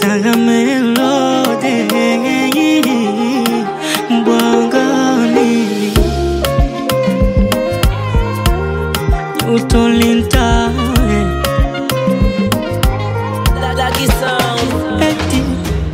tanga melode mbwangani utolinta eti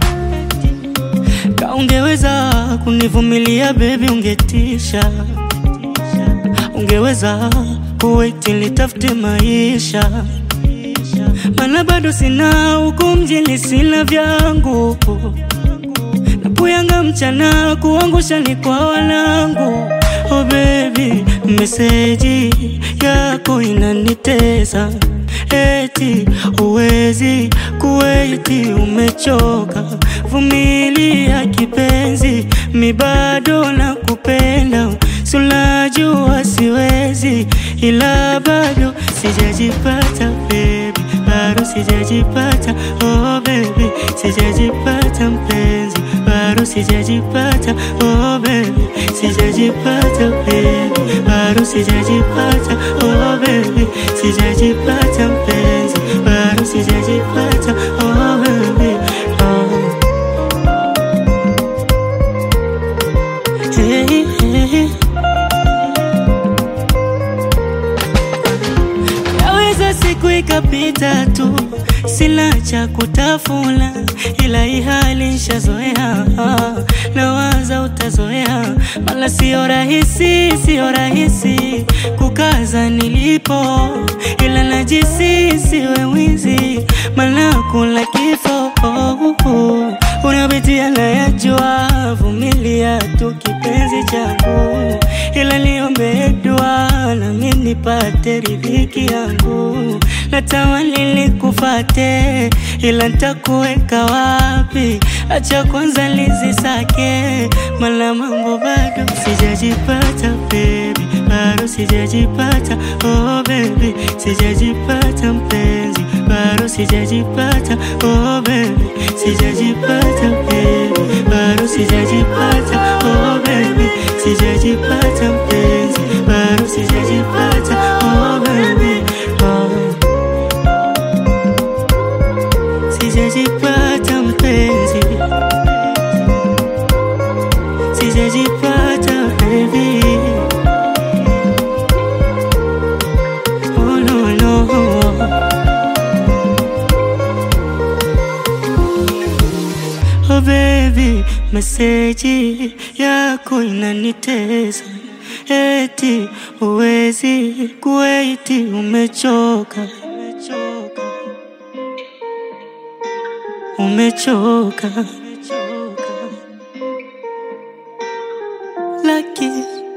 ka ungeweza kunivumilia bebi ungetisha ungeweza kuweti litafute maisha mana bado sina huku mjini sina vyangu napuyanga mchana kuangusha ni kwa wanangu oh baby meseji yako inanitesa eti uwezi kuweti umechoka vumilia kipenzi mi bado na kupenda sulajua siwezi ila bado sijajipata baby bado sijajipata oh baby sijajipata mpenzi bado sijajipata oh baby sijajipata baby bado sijajipata oh baby sijajipata mpenzi bado sijajipata oh baby oh. Hey, hey. Yaweza siku ikapita tu, sina cha kutafuna, ila hii hali nishazoea, nawaza utazoea, wala sio rahisi, sio rahisi kukaza nilipo, ila najisi siwe mwizi, maana kula kifo unapitia nayajua, vumilia tu kipenzi changu, ila niombe dua nami nipate riziki yangu. Natamani nikufate, ila nitakuweka wapi? Acha kwanza lizisake, maana mambo bado sijajipata baby, bado sijajipata oh baby, sijajipata mpenzi, bado sijajipata oh baby, sijajipata baby, bado sijajipata oh baby, sijajipata mpenzi, bado sijajipata oh baby, oh. Sijajipata mpenzi, sijajipata baby. Oh no no. Oh baby, meseji yako inanitesa, eti uwezi kuweti, umechoka umechoka. Lucky.